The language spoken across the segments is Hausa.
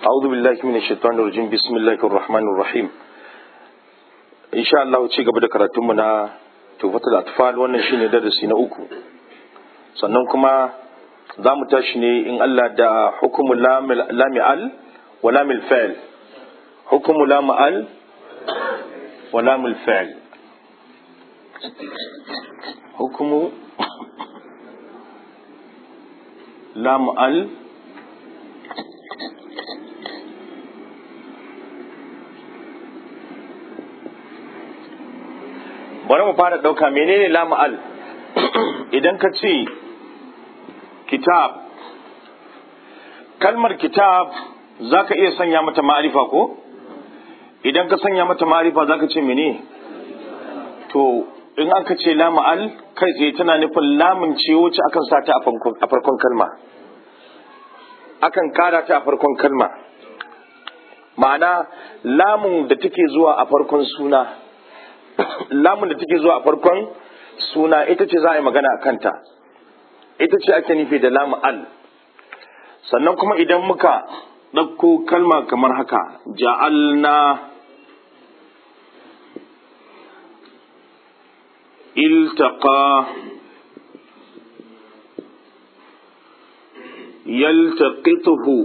أعوذ بالله من الشيطان الرجيم بسم الله الرحمن الرحيم إن شاء الله ci gaba da karatunmu na tufatul atfal wannan shine darasi na uku sannan kuma za mu tashi ne in Allah da hukumu lami'al wa lamil fa'il hukumu lami'al wa lamil fa'il hukumu lami'al bari mu fara ɗauka menene lama'al idan ka ce kitab kalmar kitab za ka iya sanya mata ma'arifa ko idan ka sanya mata ma'arifa za ka ce mene to in aka ce lama'al kai tsaye tana nufin lamun ce wacce akan sa ta a farkon kalma akan kara ta a farkon kalma ma'ana lamun da take zuwa a farkon suna lamun da take zuwa a farkon suna ita ce za a yi magana a kanta ita ce ake nufi da lamu al sannan kuma idan muka ɗauko kalma kamar haka ja'alna iltaqa yaltaqituhu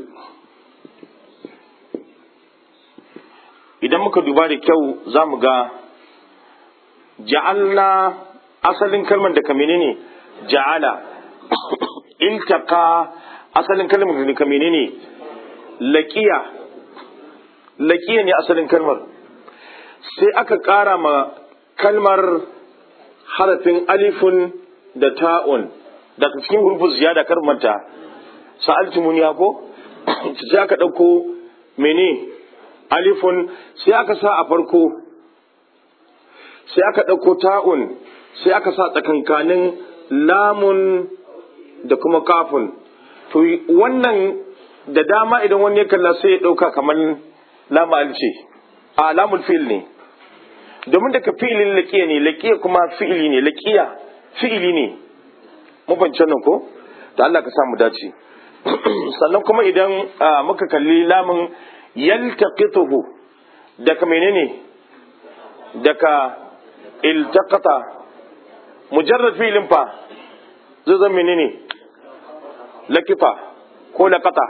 idan muka duba da kyau za mu ga ja'alna asalin kalmar da kamene ne ja'ala iltaka asalin kalmar da kamene ne laqiya laqiya ne asalin kalmar sai aka ƙara ma kalmar harafin alifun da ta'un daga cikin hurufin ziyada karmanta sa'altumuniya ko sai aka ɗauko mene alifun sai aka sa a farko sai aka ɗauko ta'un sai aka sa tsakankanin lamun da kuma kafin to wannan da dama idan wani ya kalla sai ya ɗauka kamar lamal ce a lamul fi'il ne domin daga fi'ilin laƙiya ne laƙiya kuma fi'ili ne laƙiya fi'ili ne mabancan nan ko da Allah ka samu dace sannan kuma idan muka kalli lamun yaltaqituhu daga menene daga iltaqata mujarrad fi'lin fa zai zama menene lakifa ko laqata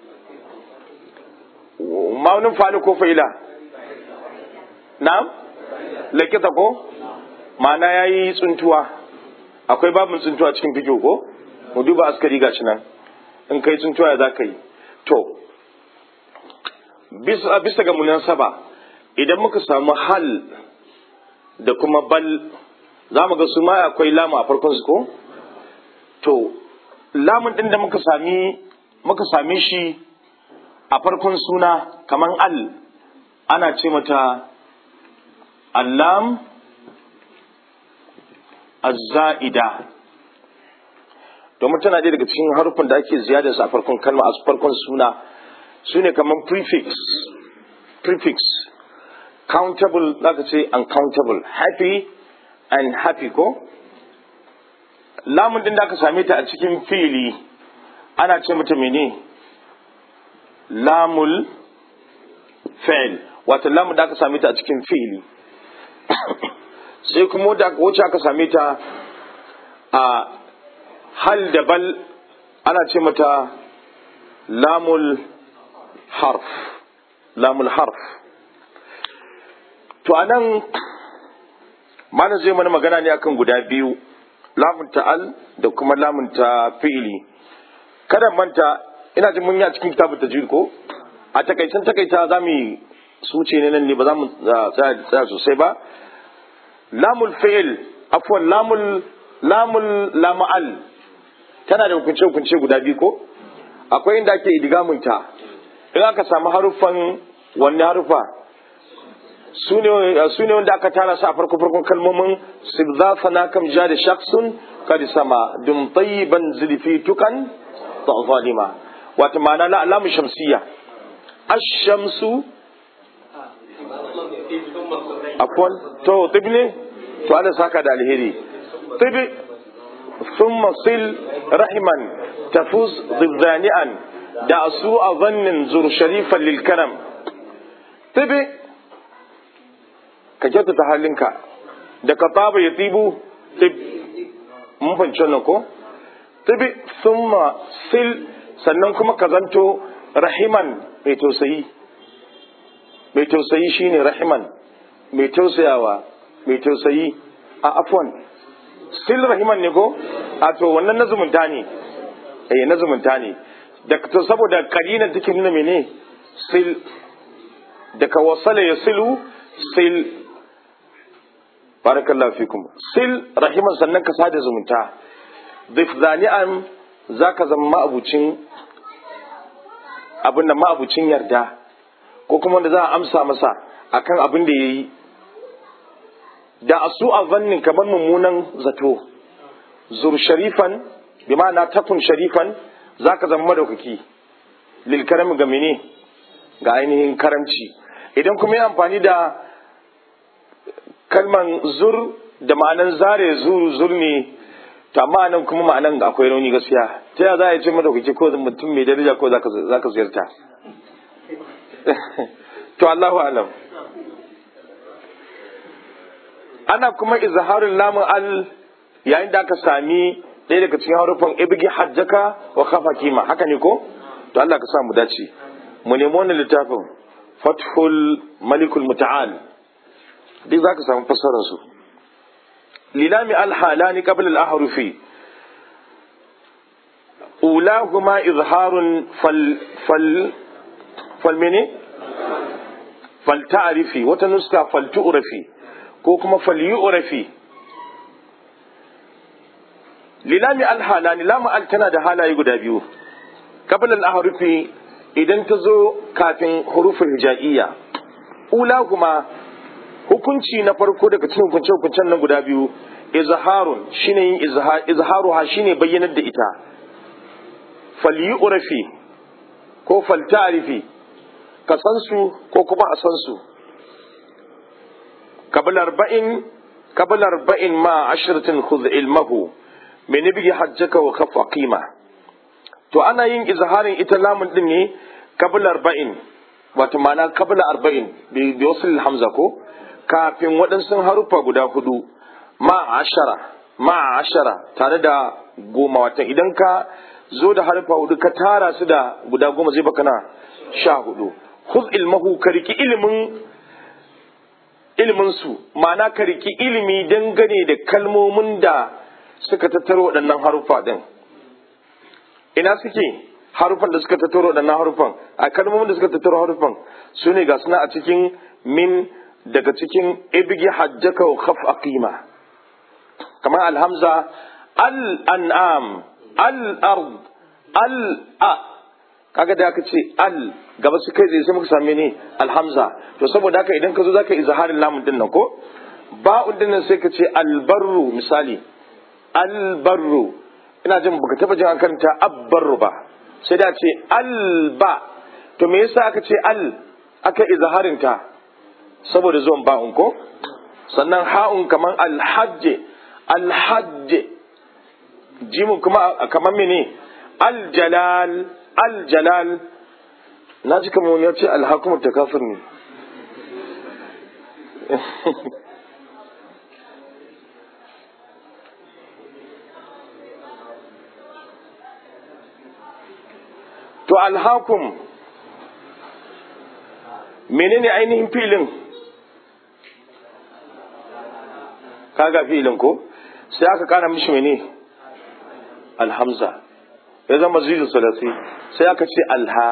maunin fa'il ko fa'ila na'am lakita ko ma'ana yayi tsuntuwa akwai babin tsuntuwa cikin fikiyo ko mu duba askari gashi nan in kai tsuntuwa ya za ka yi to bisa bisa ga munasaba idan muka samu hal da kuma bal za mu ga su ma akwai lamu a farkon su ko to lamun din da muka sami muka same shi a farkon suna kaman al ana ce mata allam azza'ida domin tana ɗaya daga cikin harufan da ake ziyada su a farkon kalma a farkon suna su ne kaman prefix prefix countable zaka ce uncountable happy and happy ko lamun din da aka same ta a cikin fili ana ce mata mene lamul fail wato lamun da aka same ta a cikin fili sai kuma da wacce aka same ta a hal da bal ana ce mata lamul harf lamul harf to anan mana zai mana magana ne akan guda biyu lamun ta'al da kuma lamun ta fi'ili kada manta ina jin mun yi a cikin kitabun tajwid ko a takaicen takaita za mu suce ne nan ne ba za mu tsaya sosai ba lamul fi'il afwan lamul lamul lama'al tana da hukunce hukunce guda biyu ko akwai inda ake idigamunta in aka samu haruffan wanne harufa su ne wanda aka tara su a farko farkon kalmomin sibza na kam ja da shaksun kadi sama dum tayyiban zulfi tukan ta zalima wata ma'ana la alamu shamsiya ash-shamsu afwan to tibne to ana saka da alheri tibi thumma sil rahiman tafuz dhani'an da su a zannin zur sharifan lil karam tibi ka kyautata halinka da ka taba ya tibu tib mun fahimci wannan ko tibi summa sil sannan kuma ka zanto rahiman mai tausayi mai tausayi shine rahiman mai tausayawa mai tausayi a afwan sil rahiman ne ko a to wannan na zumunta ne eh na zumunta ne da to saboda kalina take nuna mene sil daga wasala ya silu sil barakallahu fikum sil rahiman sannan ka sada zumunta dif zani'an zaka zama ma'abucin abin da ma'abucin yarda ko kuma wanda za a amsa masa akan abin da yayi da asu a zannin kamar mummunan zato zur sharifan bi ma'ana takun sharifan zaka zama madaukaki lil karami ga mene ga ainihin karamci idan kuma yi amfani da kalman zur da ma'anan zare zur zur ne to amma nan kuma ma'anan akwai rauni gaskiya ta ya za a ce madaukaki ko mutum mai daraja ko za ka ziyarta to Allahu alam ana kuma izharin lamun al yayin da aka sami ɗaya daga cikin harufan ibgi hajjaka wa kafa kima haka ne ko to Allah ka sa mu dace mu nemi wannan littafin fathul malikul muta'al duk zaka samu fassarar su lilami alhalani qabla al-ahrufi ulahuma izharun fal fal fal mene fal ta'rifi wata nuska fal tu'rafi ko kuma fal yu'rafi lilami alhalani lamu al tana da halaye guda biyu qabla al-ahrufi idan ta zo kafin hurufin hija'iyya ula kuma hukunci na farko daga cikin hukunce hukuncen nan guda biyu izharun shine yin izharu ha shine bayyanar da ita falyu'rafi ko falta'rifi ka san su ko kuma a san su qabla arba'in qabla arba'in ma ashratin khudh ilmahu min ibgi hajjaka wa kafa qima to ana yin izharin ita lamun din ne kabla arba'in wato ma'ana kabla arba'in bi wasul hamza ko kafin waɗansu haruffa guda hudu ma ashara ma ashara tare da goma watan idan ka zo da haruffa hudu ka tara su da guda goma zai baka na sha hudu khudh ilmahu ka riki ilimin ilimin su ma'ana ka riki ilimi dangane da kalmomin da suka tattaro waɗannan haruffa din ina suke harufan da suka tattaro waɗannan harufan a kalmomin da suka tattaro harufan su ne ga suna a cikin min daga cikin ibgi hajjaka wa khaf aqima kamar alhamza al an'am al ard al a kaga da aka ce al gaba su kai zai sai muka same ne alhamza to saboda haka idan ka zo zaka izharin lamun din nan ko ba'un din nan sai ka ce albarru misali albarru ina jin baka taba jin an karanta abbarru ba sai da ce alba to me yasa aka ce al aka izharin ta saboda zuwan ba'un ko sannan ha'un kaman alhajj alhajj jimu kuma kaman mene aljalal aljalal na ji kamar wani ya ce alhakumar takafir ne to alhakum menene ainihin filin kaga filin ko sai aka kara mishi mene alhamza ya zama zizu salasi sai aka ce alha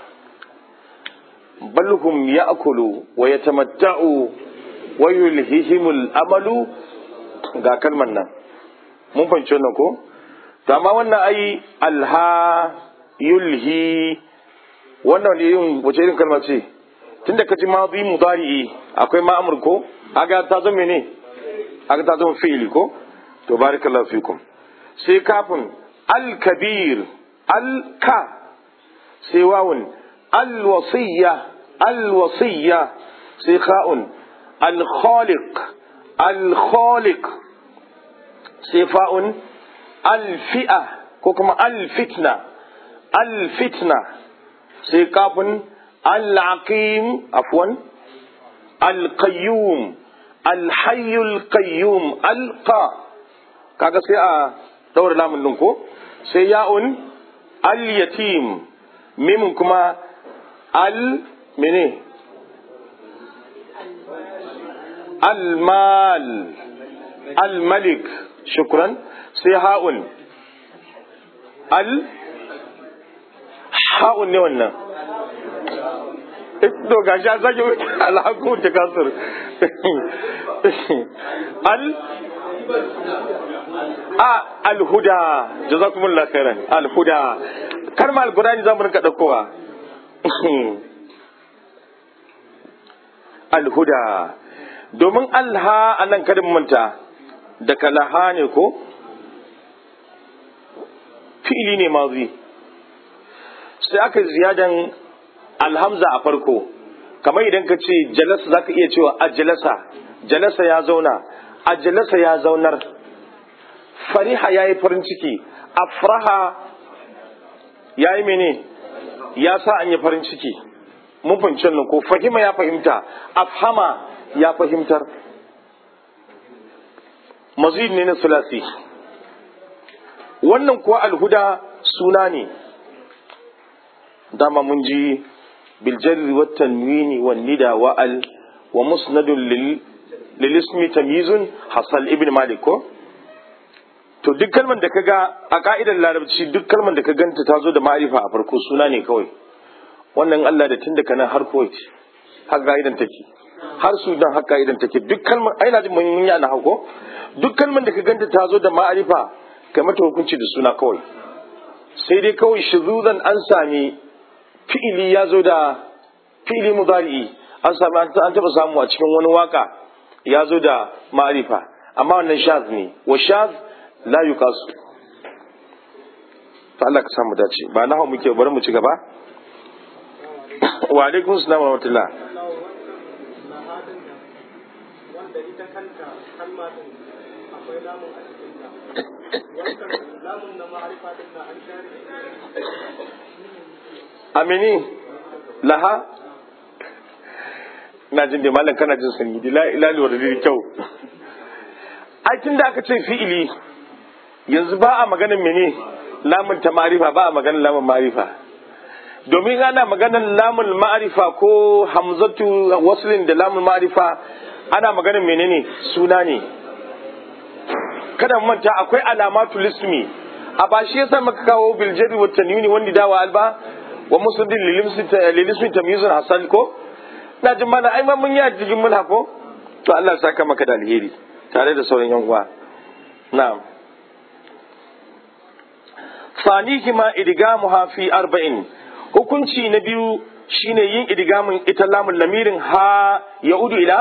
balhum ya'kulu wa yatamatta'u wa yulhihimul amalu ga kalmar nan mun fahimci wannan ko to amma wannan ai alha yulhi wannan ne yin wace irin kalma ce tunda ka ji madi mudari'i akwai ma'amur ko aga ta zama ne aga ta zama fi'ili ko to barakallahu fikum sai kafin al-kabir al-ka sai wawun al-wasiyya al-wasiyya sai kha'un al-khaliq al-khaliq sai fa'un al-fi'a ko kuma al-fitna alfitna sai kafin al-aqim afwan al-qayyum al-hayyul qayyum alqa kaga sai a daura lamun din ko sai ya'un al-yatim mimun kuma al mene al-mal al-malik shukran sai ha'un al ha'un ne wannan to ga sha zage alhaku ta kasur al a alhuda jazakumullahu khairan alhuda kalma alqur'ani zamu rinka daukowa alhuda domin alha anan kadin manta da kalaha ne ko fi'ili ne mazi sai aka ziyadan alhamza a farko kamar idan ka ce jalasa za ka iya cewa a jalasa jalasa ya zauna a jalasa ya zaunar fariha ya yi farin ciki afraha ya yi mene ya sa an yi farin ciki mun fahimci nan ko fahima ya fahimta afhama ya fahimtar mazid ne na sulasi wannan kuwa alhuda suna ne dama mun ji biljarri wa tanwini wa nida wa al wa musnadun lil ismi tamyizun hasal ibn malik ko to duk kalmar da kaga a ka'idar larabci duk kalmar da ka ganta ta zo da ma'arifa a farko suna ne kawai wannan Allah da tun da kana har Kuwait har ka'idan take har Sudan har ka'idan take duk kalmar ai na ji mun yi ana hako duk kalmar da ka ganta ta zo da ma'arifa kai mata hukunci da suna kawai sai dai kawai shuzuzan an sami fi'ili ya zo da fi'ili mudari'i an sami an taba samu a cikin wani waka ya zo da ma'arifa amma wannan shaz ne wa shaz la yuqasu to Allah ka samu dace ba na hau muke bari mu ci gaba wa alaikum salam wa rahmatullah wanda ita kanta kalma din akwai lamun a cikin ta wannan lamun na ma'arifa din na an share amini laha na jin da malam kana jin sanyi da ilali wa da kyau ai tun da aka ce fi'ili yanzu ba a maganin mene lamun ta ma'arifa ba a maganin lamun ma'arifa domin ana maganin lamun ma'arifa ko hamzatu waslin da lamun ma'arifa ana maganin menene suna ne kada mu manta akwai alamatu lismi a ba shi yasa muka kawo bil jari wa tanwini wanda dawa alba wa musnadin lil ismi tamyizun hasan ko na jin mana ai ma mun yi a cikin mulha ko to Allah saka maka da alheri tare da sauran yan uwa na'am fanihima idgamuha fi arba'in hukunci na biyu shine yin idgamin ita lamun lamirin ha yaudu ila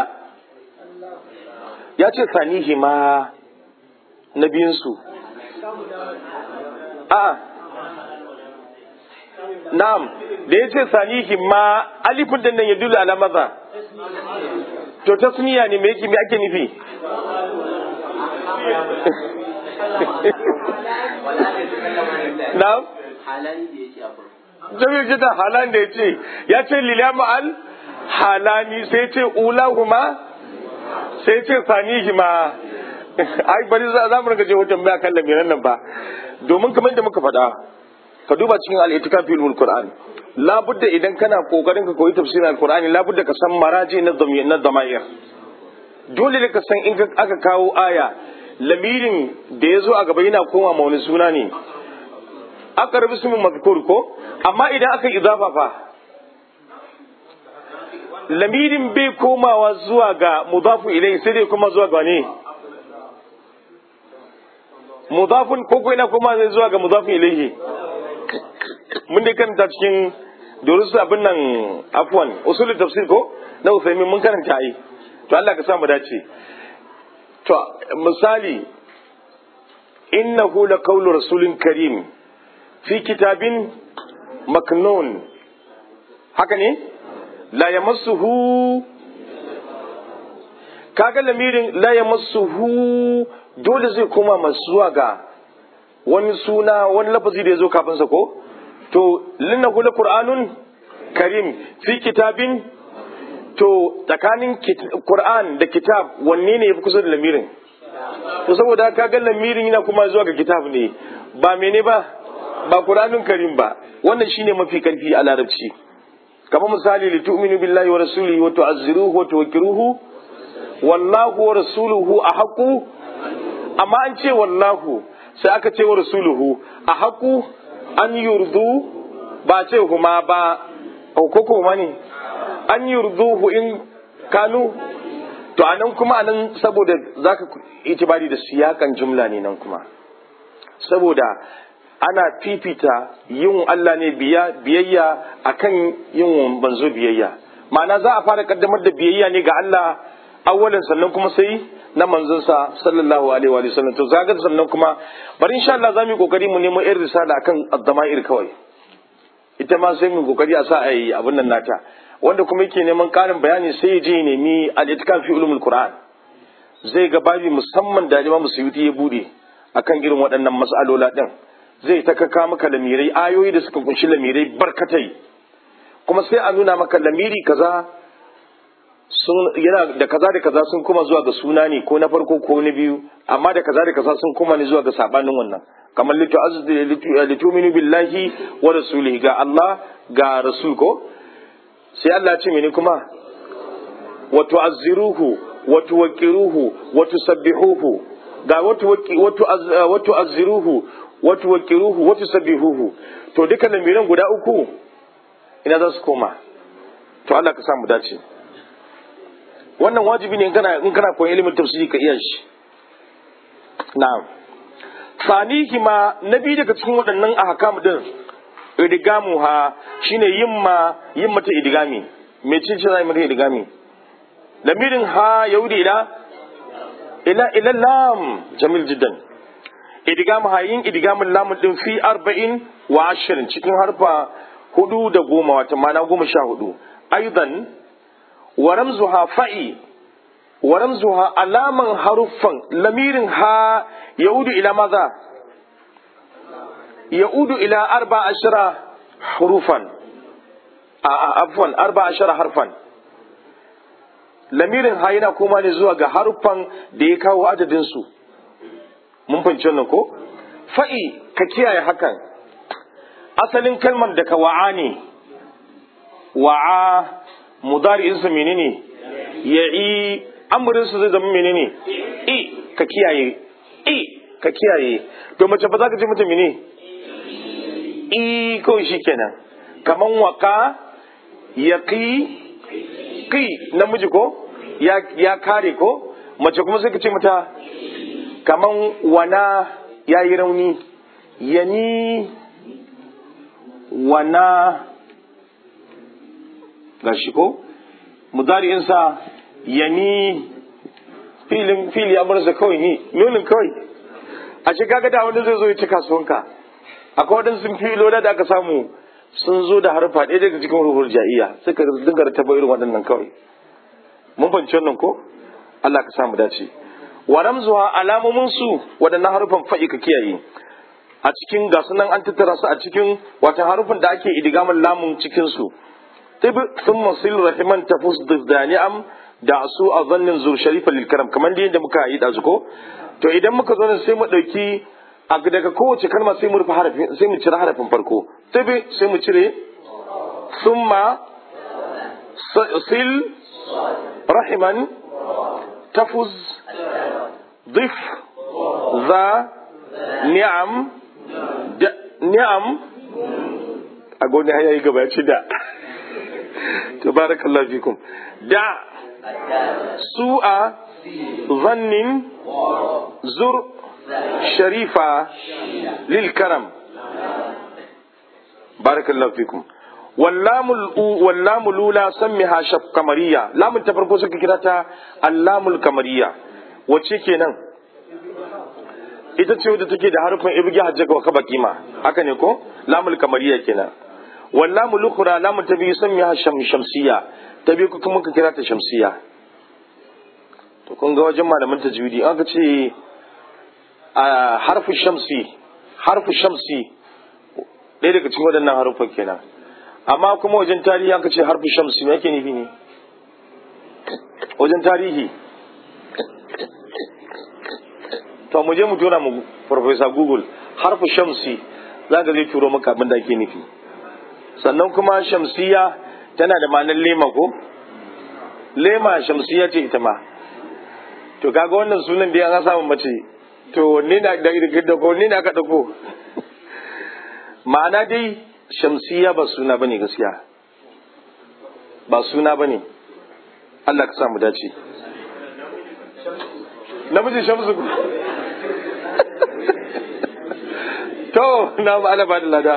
ya ce fanihima na biyunsu a na'am da ya ce sanihima alifin da nan ya dula ala maza to tasniya ne me yake me ake nufi na'am jami'ar jita halan da ya ce ya ce lilama al halani sai ce ulahuma sai ce sanihima ai bari za mu rinka je wajen baya kan lamiran nan ba domin kamar da muka faɗa ka duba cikin al-itikaf fil qur'an labudda idan kana kokarin ka koyi tafsirin al-qur'ani labudda ka san maraji na na damair dole ne ka san in aka kawo aya lamirin da ya zo a gaba yana koma ma wani suna ne aka rabu su mazkur ko amma idan aka idafa fa lamirin bai komawa zuwa ga mudafu ilai sai dai kuma zuwa ga ne mudafun ko ko ina koma zai zuwa ga mudafun ilaihi mun dai karanta cikin durusu abin nan afwan usulul tafsir ko na usaimin mun karanta ai to Allah ka sa mu dace to misali innahu laqawlu rasulin karim fi kitabin maknun haka ne la yamassuhu kaga lamirin la yamassuhu dole zai koma masu zuwa ga wani suna wani lafazi da ya zo kafin sa ko to linna hula qur'anun karim fi kitabin to tsakanin qur'an da kitab wanne ne yafi kusa da lamirin to saboda ka ga lamirin yana kuma zuwa ga kitab ne ba mene ba ba qur'anun karim ba wannan shine mafi karfi a larabci kamar misali li tu'minu billahi wa rasulihi wa tu'azziruhu wa tuwakkiruhu wallahu wa rasuluhu ahaqu amma an ce wallahu sai aka ce wa rasuluhu ahaqu an yurdu ba ce kuma ba ko kuma ne an yurduhu in kanu to anan kuma anan saboda zaka itibari da siyakan jumla ne nan kuma saboda ana fifita yin Allah ne biyayya akan yin banzo biyayya ma'ana za a fara kaddamar da biyayya ne ga Allah awwalan sannan kuma sai na manzonsa sallallahu alaihi wa sallam to zaga sannan kuma bari insha Allah zamu yi kokari mu nemo irin risala akan addama'ir kawai ita ma sai mu kokari a sa a yi abin nan nata wanda kuma yake neman karin bayani sai ya je ya nemi al-itkan fi ulumul qur'an zai ga babi musamman da Imam Suyuti ya bude akan irin waɗannan mas'alola din zai ta kaka maka lamirai ayoyi da suka kunshi lamirai barkatai kuma sai a nuna maka lamiri kaza sun yana da kaza da kaza sun kuma zuwa ga suna ne ko na farko ko na biyu amma da kaza da kaza sun kuma ne zuwa ga sabanin wannan kamar lituminu billahi wa rasulihi ga Allah ga rasul ko sai Allah ce mene kuma wa tu'azziruhu wa tuwaqqiruhu wa tusabbihuhu ga wa tu'azziruhu wa tuwaqqiruhu wa tusabbihuhu to duka lamiran guda uku ina za su koma to Allah ka sa mu dace wannan wajibi ne in kana in kana koyon ilimin tafsiri ka iya shi na'am sanihi ma na biyu daga cikin waɗannan ahkam din idigamu ha shine yin ma yin mata idigami me ce ce zai mata idigami lamirin ha yaudi ila ila ila lam jamil jiddan idigamu ha yin idigamin lamun din fi arba'in wa ashirin cikin harfa hudu da goma wata mana goma sha hudu aidan wa ramzuha fa'i wa ramzuha alaman haruffan lamirin ha yaudu ila maza yaudu ila arba ashara hurufan a afwan arba ashara harfan lamirin ha yana koma ne zuwa ga haruffan da ya kawo adadin su mun fahimci wannan ko fa'i ka kiyaye hakan asalin kalmar daga wa'a ne wa'a mudari'insa menene ya'i amurinsa zai zama menene i ka kiyaye i ka kiyaye to mace ba za ka ce mata mene i kawai shi kenan kaman waka ya ki ki namiji ko ya kare ko mace kuma sai ka ce mata kaman wana ya yi rauni yani wana ga shi ko mudari'insa yani filin fili amurza kawai ni nunin kawai a shi kaga da wanda zai zo ya ci kasuwanka akwai wadansu sun filo da aka samu sun zo da harfa ɗaya daga cikin ruhul ja'iya suka dinga taba irin waɗannan kawai mun fahimci wannan ko Allah ka samu dace wa ramzuha alamomin su waɗannan harufan fa'i ka kiyaye a cikin ga sunan an tattara su a cikin wata harufan da ake idigamin lamun cikin su tib thumma sil rahiman tafus dani'am da su a zannin zur sharifa lil karam kamar da yadda muka yi dazu ko to idan muka zo sai mu dauki a daga kowace kalma sai mu rufe harafin sai mu cire harafin farko tib sai mu cire thumma sil rahiman tafuz ضف ذا ni'am da ni'am a goni haya yi gabaci da tabarakallahu fikum da su'a zannin zur sharifa lil karam barakallahu fikum wallamul lula sammiha shaf kamariya lamun ta farko suka kira ta allamul kamariya wacce kenan ita ce wadda take da harfin ibgi hajjaga wa kaba kima haka ne ko lamul kamariya kenan wallamu lukhra lamun ta biyu sammiha sham shamsiya ta biyu kuma muka kira ta shamsiya to kun ga wajen malaman tajwidi an ka ce a harfu shamsi harfu shamsi ɗaya daga cikin waɗannan haruffan kenan amma kuma wajen tarihi aka ce harfi shamsi me yake nufi ne wajen tarihi to mu je mu tura mu professor google harfi shamsi za ka zai turo maka abin da ake nufi sannan kuma shamsiya tana da ma'anar lema ko lema shamsiya ce ita ma to kaga wannan sunan da ya samu mace to ni na da da ko ni na ka dauko ma'ana dai shamsiya ba suna bane gaskiya ba suna bane Allah ka sa mu dace namiji shamsu to na ba ala ba da lada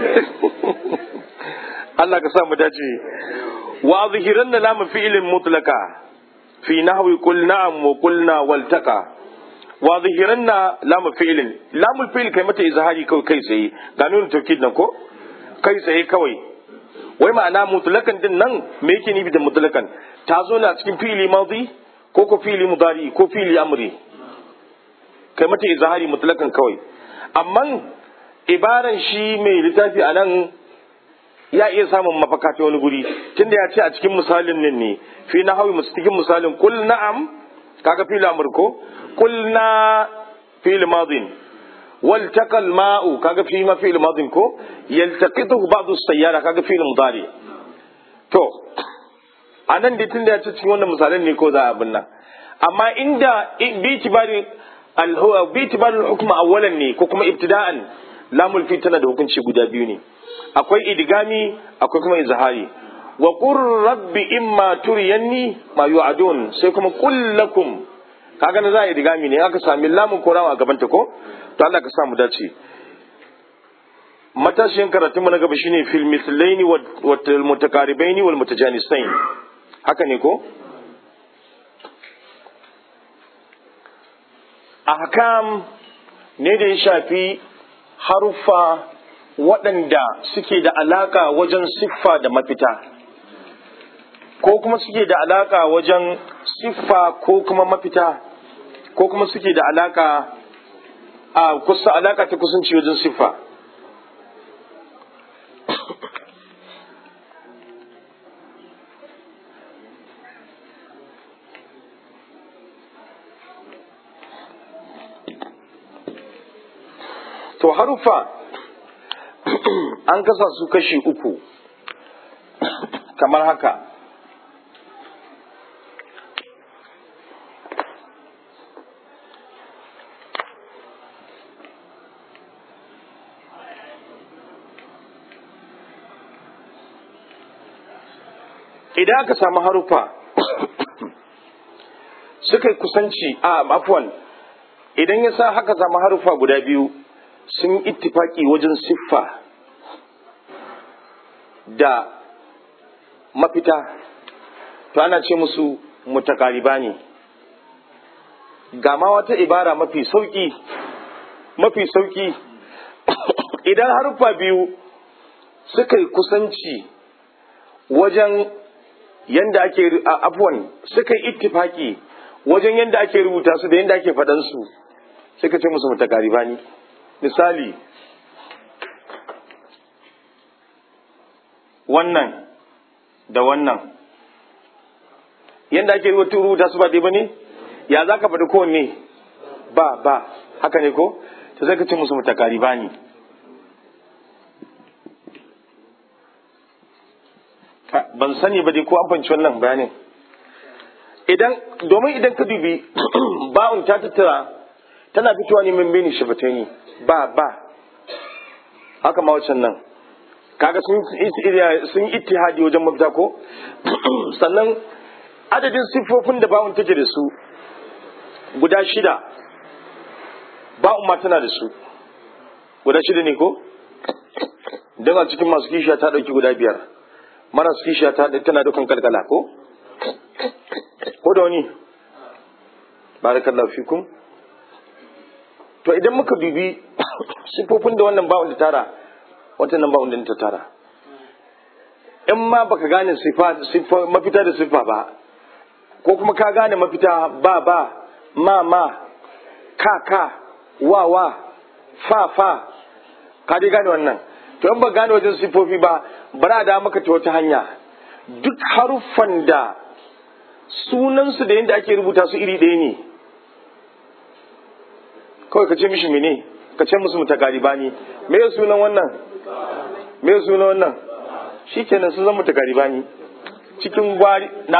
Allah ka sa mu dace wa zahiranna lamu fi'lin mutlaka fi nahwi qul na'am wa qulna waltaqa wa zahiranna lamu fi'lin lamu fi'l kai mata izhari kai kai tsaye ga nuna tawkid nan ko kai tsaye kawai wai ma'ana mutlakan din nan me yake nufi da mutlakan ta zo na cikin fi'li madi ko ko fi'li mudari ko fi'li amri kai mata izhari mutlakan kawai amma ibaran shi mai littafi a nan ya iya samun mafaka ta wani guri tunda ya ce a cikin misalin nan ne fi na hawi cikin misalin kul na'am kaga fil amr ko kul na fil madin wal taqal ma'u kaga fi ma fil madin ko yaltaqitu ba'd as-sayyara kaga fil mudari to anan da tunda ya ce cikin wannan misalin ne ko za a abin nan amma inda bi tibari al-huwa bi tibari al-hukm awwalan ne ko kuma ibtida'an lamul fi tana da hukunci guda biyu ne akwai idigami akwai kuma izhari wa qur rabbi imma turiyanni ma yu'adun sai kuma qul lakum kaga na za a idigami ne aka sami lamun korawa a gaban ta ko to Allah ka sa mu dace matashin karatun mu na gaba shine fil mislaini wa mutakaribaini wal mutajanisain haka ne ko ahkam ne da ya shafi haruffa waɗanda suke da alaƙa wajen siffa da mafita ko kuma suke da alaƙa wajen siffa ko kuma mafita ko kuma suke da alaƙa a kusa alaƙa ta kusanci wajen siffa to haruffa an kasa su kashi uku kamar haka idan aka samu harufa suka yi kusanci a afwan idan ya sa haka samu harufa guda biyu sun ittifaki wajen siffa da mafita to ana ce musu mutakariba ne ga ma wata ibara mafi sauki mafi sauki idan haruffa biyu suka yi kusanci wajen yanda ake afwan suka yi ittifaki wajen yanda ake rubuta su da yanda ake faɗansu suka ce musu mutakariba ne misali wannan da wannan yadda ake rubuta su ba dai ba ne ya za ka faɗi kowanne ba ba haka ne ko ta zai ka ce musu mutakari ba ne ban sani ba dai ko an fanci wannan bayanin idan domin idan ka dubi ba'un ta tattara tana fitowa ne min bini shafatani ba ba haka ma wacan nan kaga sun ittihadi wajen mafita ko sannan adadin siffofin da ba'un take da su guda shida ba'un ma tana da su guda shida ne ko don a cikin masu kishiya ta ɗauki guda biyar maras kishiya ta tana dukan kalkala ko ko da wani barakallahu fikum to idan muka dubi siffofin da wannan ba'un da tara wata nan ba'un da ta tara in ma baka gane siffa mafita da siffa ba ko kuma ka gane mafita ba ba ma ma ka ka wa wa fa fa ka dai gane wannan to in ba gane wajen sifofi ba bara da maka ta wata hanya duk haruffan da sunansu da yadda ake rubuta su iri ɗaya ne kawai ka ce mishi mene ka ce musu mutakaribani me ya sunan wannan me ya sunan wannan shi kenan sun zama mutakaribani cikin gwari na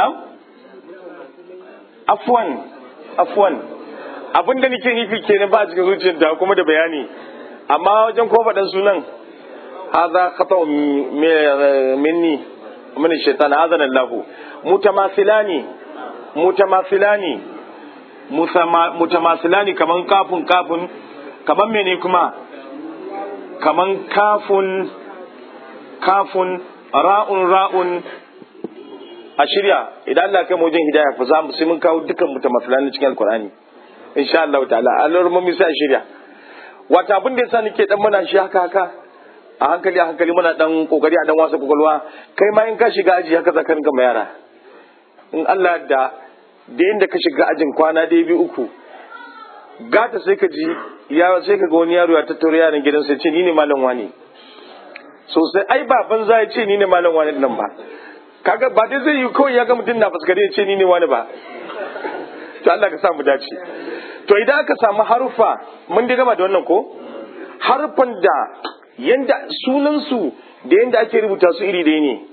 afwan afwan abin da nake nufi kenan ba a cikin zuciyarta kuma da bayani amma wajen ko faɗan sunan hadha khata minni min shaitan azana Allah mutamasilani mutamasilani mutamasilani kaman kafun kafun kaman mene kuma kaman kafun kafun ra'un ra'un a shirya idan Allah kai mu wajen hidaya fa za mu sai mun kawo dukkan mutamasilani cikin alqur'ani insha Allah ta'ala Allah mu sai a shirya wata abin da yasa nake dan muna shi haka haka a hankali a hankali muna dan kokari a dan wasa kokolwa kai ma in ka shiga aji haka zaka rinka yara in Allah da da inda ka shiga ajin kwana da biyu uku gata sai ka ji ya sai ka ga wani yaro ya tattaura yaran gidansa ya ce ni ne malam wani sosai ai baban za ya ce ni ne malam wani nan ba kaga ba dai zai yi kawai ya ga mutum na fuskare ya ce ni ne wani ba to Allah ka samu dace to idan aka samu harufa mun dai gama da wannan ko harufan da yanda sunansu da yanda ake rubuta su iri ɗaya ne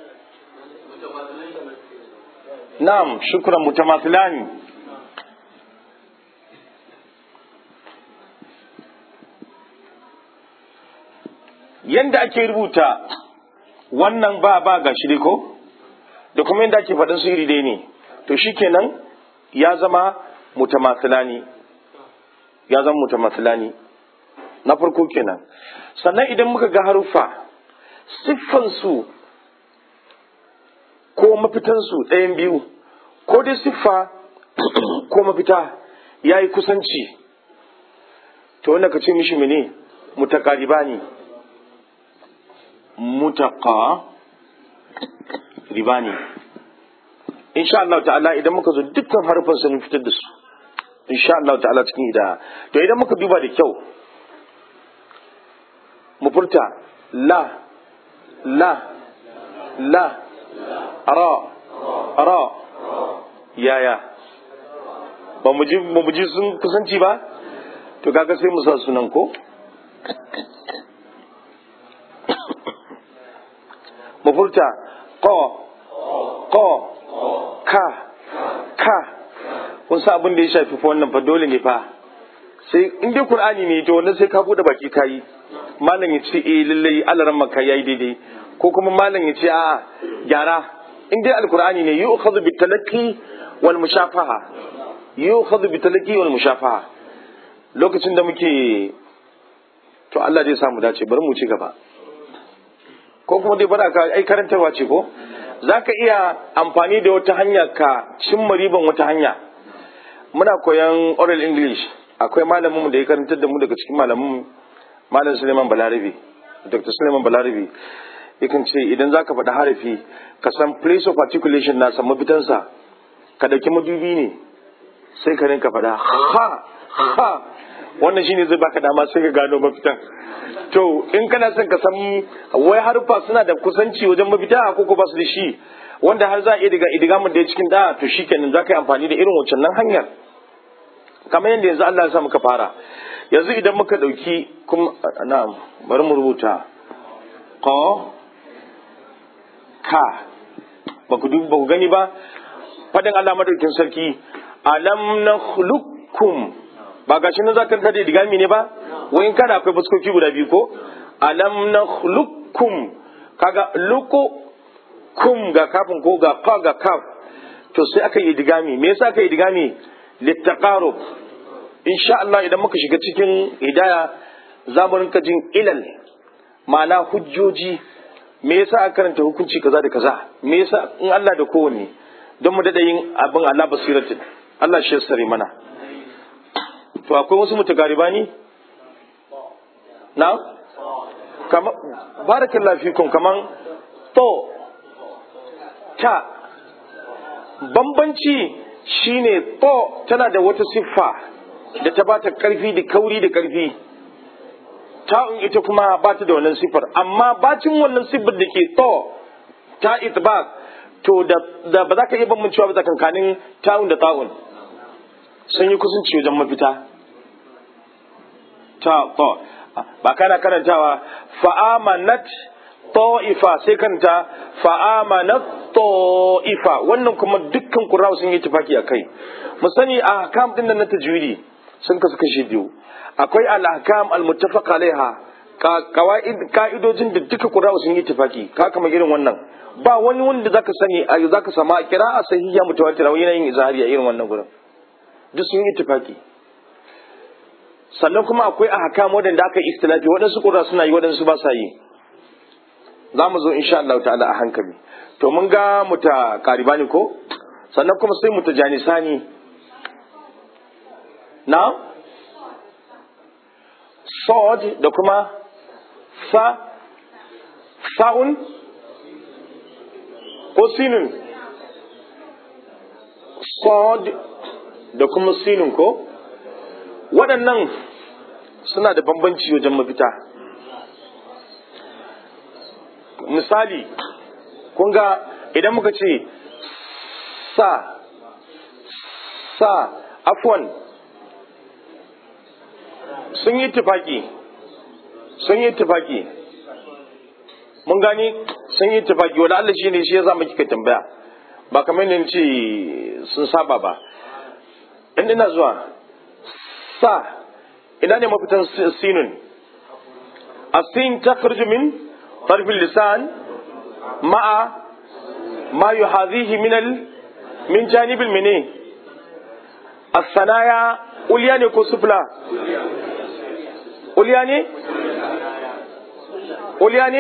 na'am shukran mutamathilani yanda ake rubuta wannan ba ba ga shi ko da kuma yanda ake faɗin su iri ɗaya ne to shikenan ya zama mutamathilani ya zama mutamathilani na farko kenan sannan idan muka ga haruffa siffansu ko mafitansu ɗayan biyu ko dai siffa ko mafita ya yi kusanci to wanda ka ce mishi mene mutakariba ne mutaka riba ne insha Allah ta'ala idan muka zo dukkan harfan sun fitar da su insha Allah ta'ala cikin ida to idan muka duba da kyau mu furta la la la ra ra yaya ba mu ji ba mu ji sun kusanci ba to kaga sai mu sa sunan ko mu furta ko ko ka ka kun sa abin da ya shafi fa wannan fa dole ne fa sai in dai qur'ani ne to wannan sai ka bude baki kayi malam ya ce eh lallai alaran maka yayi daidai ko kuma malam ya ce a gyara in dai alqur'ani ne yu'khadhu bitalaqi wal mushafaha yu'khadhu bitalaqi wal mushafaha lokacin da muke to Allah zai samu dace bari mu ci gaba ko kuma dai bara ka ai karantarwa ce ko zaka iya amfani da wata hanya ka cimma riban wata hanya muna koyan oral english akwai malamin mu da ya karantar da mu daga cikin malamin malam Suleiman Balarabe Dr. Suleiman Balarabe yakan ce idan zaka faɗi harafi ka san place of articulation na san mafitansa ka dauki madubi ne sai ka rinka faɗa ha ha wannan shine zai baka dama sai ka gano mafitan to in kana son ka san wai harfa suna da kusanci wajen mafita ko ko ba su da shi wanda har za a iya diga idigamin da ya cikin da to shikenan za ka yi amfani da irin wancan nan hanyar kamar yadda yanzu Allah ya sa muka fara yanzu idan muka ɗauki kuma na'am bari mu rubuta ko ka ba ku ba ku gani ba fadin Allah madaukin sarki alam nakhluqukum ba gashi nan zaka tada digami ne ba wai in kana akwai fuskoki guda biyu ko alam nakhluqukum kaga luku kum ga kafin ko ga fa ga kaf to sai aka yi digami me yasa aka yi digami littaqarub insha Allah idan muka shiga cikin hidaya za mu rinka jin ilal ma'ana hujjoji me yasa aka karanta hukunci kaza da kaza me yasa in Allah da kowanne don mu dada yin abin Allah basiratin Allah shi sare mana to akwai wasu mutagariba ne na kama barakallahu fikum kaman to ta bambanci shine to tana da wata siffa da ta bata karfi da kauri da karfi ta'un ita kuma ba ta da wannan sifar amma bacin wannan sifar da ke to ta itbaq to da, da ba za ka iya bambancewa ba tsakankanin ta'un da ta'un sun yi kusanci wajen mafita ta to ba kana karantawa fa'amanat ta'ifa sai kanta fa'amanat ta'ifa wannan kuma dukkan qurra sun yi tafaki akai mu sani a ahkam din nan na tajwidi sun kasu kashi biyu akwai al-ahkam al-muttafaq alaiha kawaid ka'idojin da duka qurra sun yi tafaki ka kama irin wannan ba wani wanda zaka sani a zaka sama kira'a sahiha mutawatira wani yin izhari a irin wannan gurin duk sun yi tafaki sannan kuma akwai ahkam wadanda aka istilafi waɗansu qurra suna yi waɗansu ba sa yi za mu zo insha Allah ta'ala a hankali to mun ga muta karibani ko sannan kuma sai muta janisani na sod da kuma fa sa'un ko sinin sod da kuma sinin ko waɗannan suna da bambanci wajen mafita misali kun ga idan muka ce sa sa afwan sun yi tufaki sun yi tufaki mun gani sun yi tufaki wani Allah shi ne shi ya zama kika tambaya ba kamar ne ce sun saba ba in ina zuwa sa ina ne mafitan sinun asin ta min طرف اللسان مع ما يحاذيه من ال... من جانب المني الثنايا أولياني كو سفلا أولياني أولياني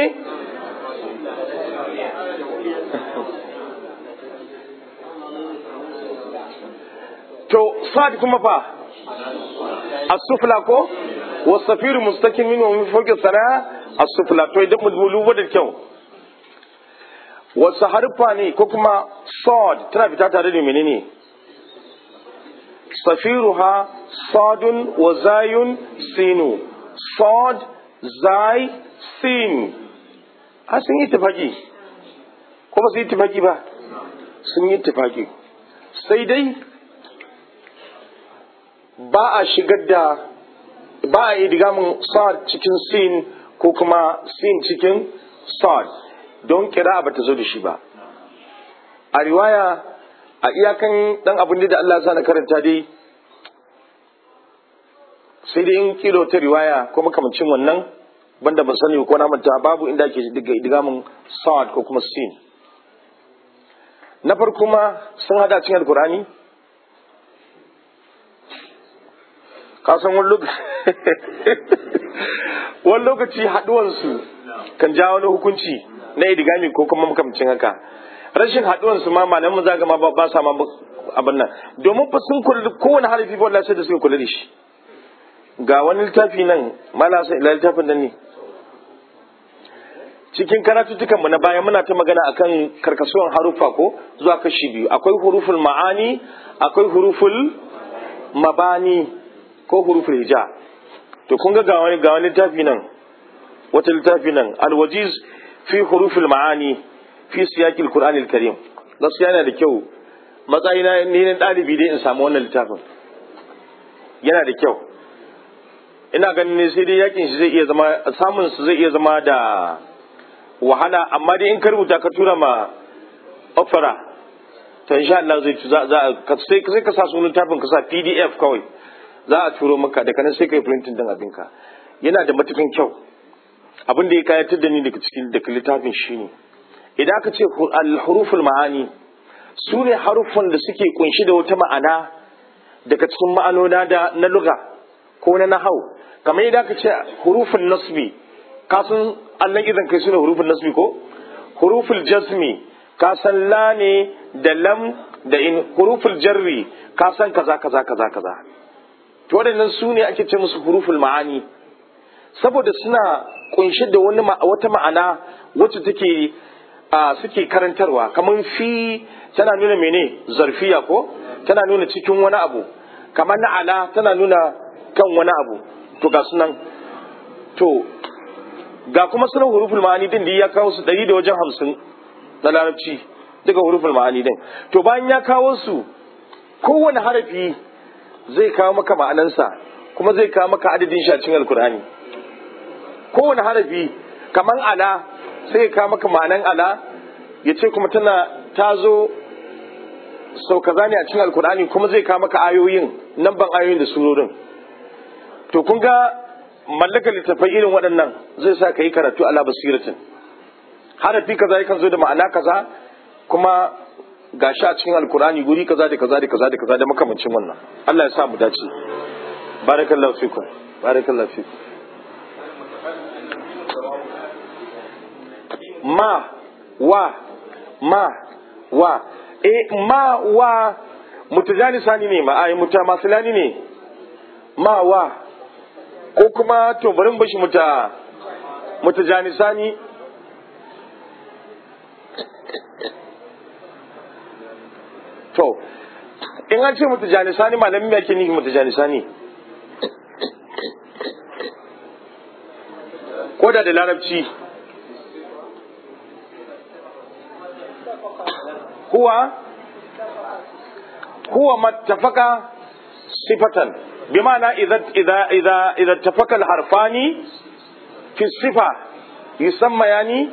to sa'ad kuma fa as-sufla ko wasafiru mustakin min wa min fawqi sanaya as-sufla to idan mu duba da kyau wasu harfa ne ko kuma sod tana fita tare da menene safiruha sadun wa zayun sinu sod zai sin a sun yi tafaki ko ba su yi tafaki ba sun yi tafaki sai dai ba a shigar da ba a yi digamin sad cikin sin ko kuma sin cikin sad don kira ba ta zo da shi ba a riwaya a iyakan dan abin da Allah sa na karanta dai sai dai in kilo ta riwaya ko makamancin wannan banda ban sani ko na manta babu inda ake digamin sad ko kuma sin na farko ma sun hada cikin alkurani kasan wani lokaci wani lokaci haduwansu kan ja wani hukunci na idigami ko kuma makamcin haka rashin haduwansu ma malamin za ga ma ba sa ma abin nan domin fa sun kula kowane harafi ba sai da suka kula da shi ga wani littafi nan mala sai ila littafin nan ne cikin karatuttukan mu na baya muna ta magana akan karkasuwan harufa ko zuwa kashi biyu akwai huruful ma'ani akwai huruful mabani ko huruful hija to kun ga ga wani ga wani littafi nan wata littafi nan alwajiz fi huruful ma'ani fi siyaqil qur'anil karim gaskiya yana da kyau matsayina ni ne dalibi dai in samu wannan littafin yana da kyau ina ganin ne sai dai yakin shi zai iya zama samun su zai iya zama da wahala amma dai in ka rubuta ka tura ma opera to insha Allah zai za za sai sai ka sa sunan littafin ka sa PDF kawai za a turo maka daga nan sai kai printing din abinka yana da matukan kyau abin da ya kayatar da ni daga cikin daga littafin shine idan aka ce al-huruful ma'ani su ne haruffan da suke kunshi da wata ma'ana daga cikin ma'anona da na luga ko na nahau kamar idan aka ce huruful nasbi ka san Allah idan kai sune huruful nasbi ko huruful jazmi ka san la ne da lam da in huruful jarri ka san kaza kaza kaza kaza to waɗannan su ne ake ce musu huruful ma'ani saboda suna kunshi da wani wata ma'ana wacce take a suke karantarwa kamar fi tana nuna mene zarfiya ko tana nuna cikin wani abu kamar na ala tana nuna kan wani abu to ga sunan to ga kuma sunan huruful ma'ani din da ya kawo su ɗari da wajen hamsin na larabci daga huruful ma'ani din to bayan ya kawo su kowane harafi zai kawo maka ma'anansa kuma zai kawo maka adadin shi a cikin alkur'ani kowane harafi kaman ala sai ya kawo maka ma'anan ala ya ce kuma tana ta zo sau kaza ne a cikin alkur'ani kuma zai kawo maka ayoyin nan ban ayoyin da surorin to kun ga mallakar littattafai irin waɗannan zai sa ka yi karatu ala basiratin harafi kaza yakan zo da ma'ana kaza kuma ga shi a cikin alkur'ani guri kaza da kaza da kaza da kaza da makamancin wannan Allah ya sa mu dace barakallahu fikum barakallahu fikum ma wa ma wa e ma wa mutajani sani ne ma ai mutamasilani ne ma wa ko kuma to bari mu bashi muta mutajani sani to in an ce mutajani sani malamin me yake nufi mutajani sani ko da da larabci huwa huwa mattafaka sifatan bima'ana idza idza idza idza ittafaqa al-harfani fi sifa yusamma yani